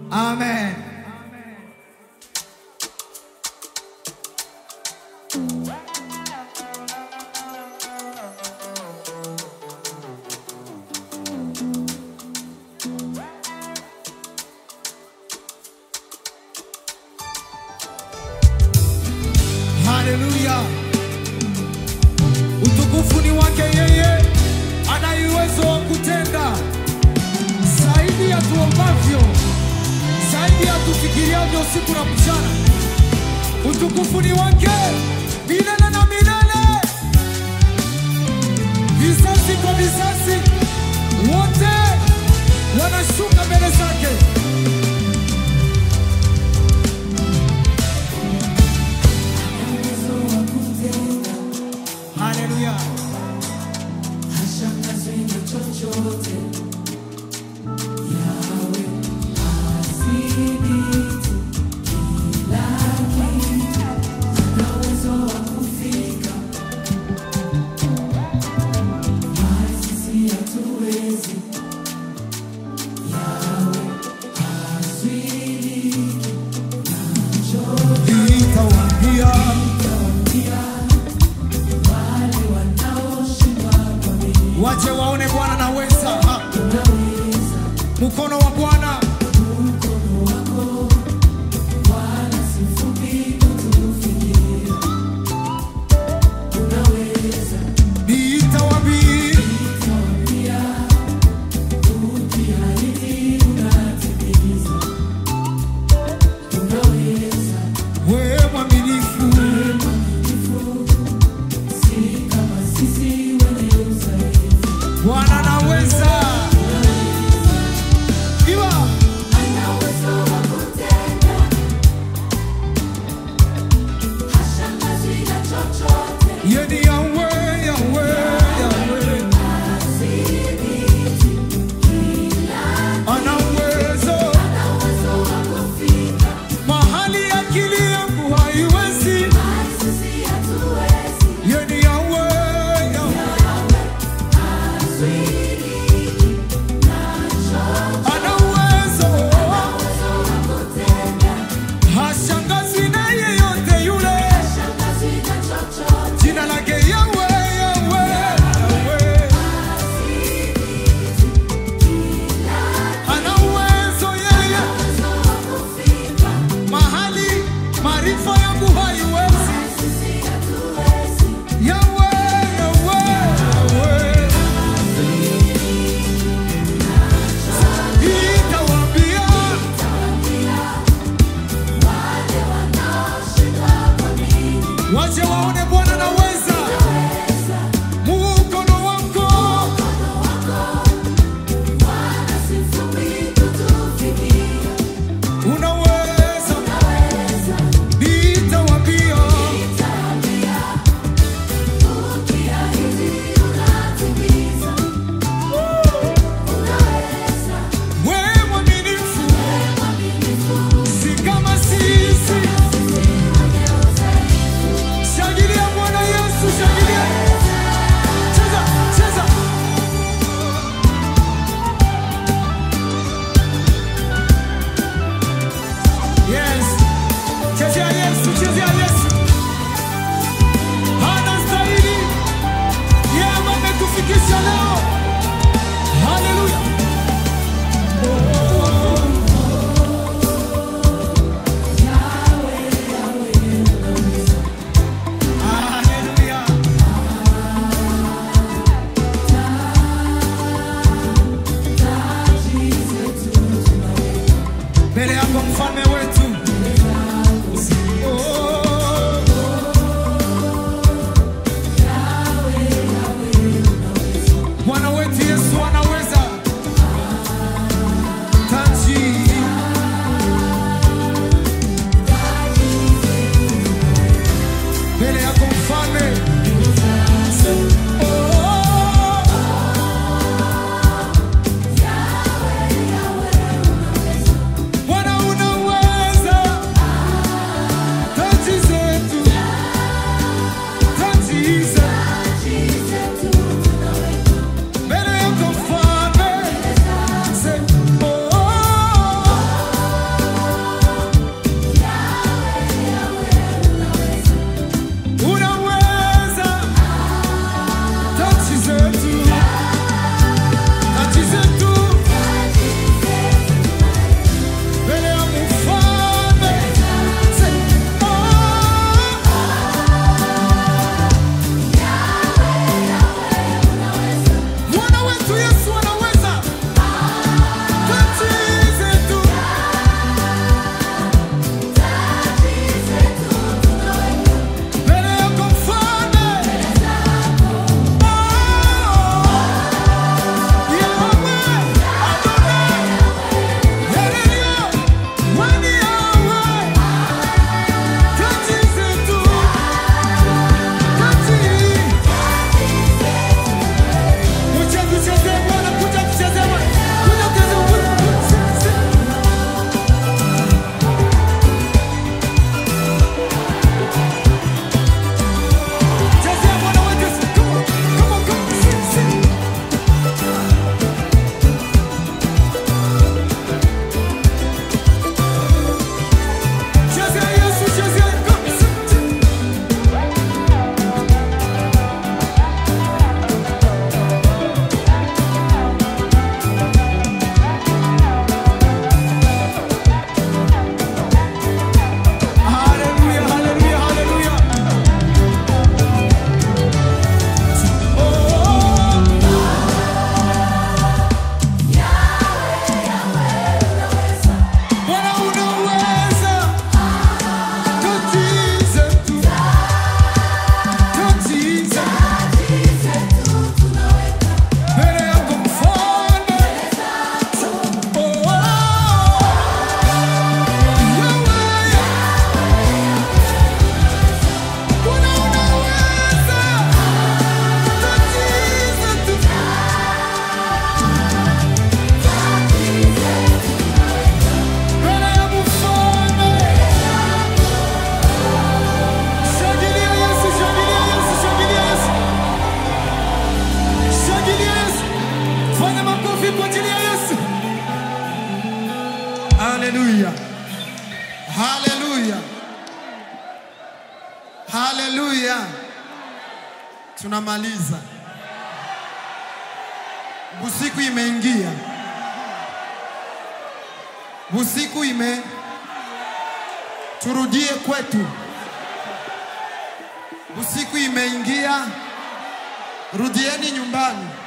Amen. Haleluya. Utukufu ni wake yeye, ana uwezo wa kutenda zaidi ya tuombavyo, zaidi ya tufikiriavyo usiku na mchana. Utukufu ni wake milele na milele, vizazi kwa vizazi, wote wanashuka mbele zake. Haleluya. Nitawaambia waje waone Bwana naweza, Ha. mkono wa Bwana nitawaambia wewe mwaminifu, Bwana naweza. Iwa. Yeye ni Yahweh, Yahweh, Yahweh. Ana uwezo mahali akili yangu haiwezi. Yeye ni Yahweh, Yahweh. Ana uwezo hashangazwi na yeyote yule. Jina lake Yahweh, Yahweh, Yahweh. Ana uwezo yeye mahali maarifa yangu haiwezi. Yahweh, Yahweh, Yahweh. Nitawaambia waje waone Bwana naweza. Mkono wako unaweza. Nitawaambia wewe mwaminifu, si kama sisi. Shangilia Bwana Yesu, shangilia. Cheza, cheza. Yes. Chezea Yesu, chezea Yesu. Anastahili. Yeye ambaye ametufikisha leo. Haleluya. Haleluya. Mbele yako mfalme wetu. Oh. Bwana wetu Yesu anaweza. Taji. Mbele yako mfalme. Oh. Bwana unaweza. Haleluya, haleluya, haleluya. Tunamaliza, busiku imeingia, busiku ime, turudie kwetu. Busiku imeingia, rudieni nyumbani.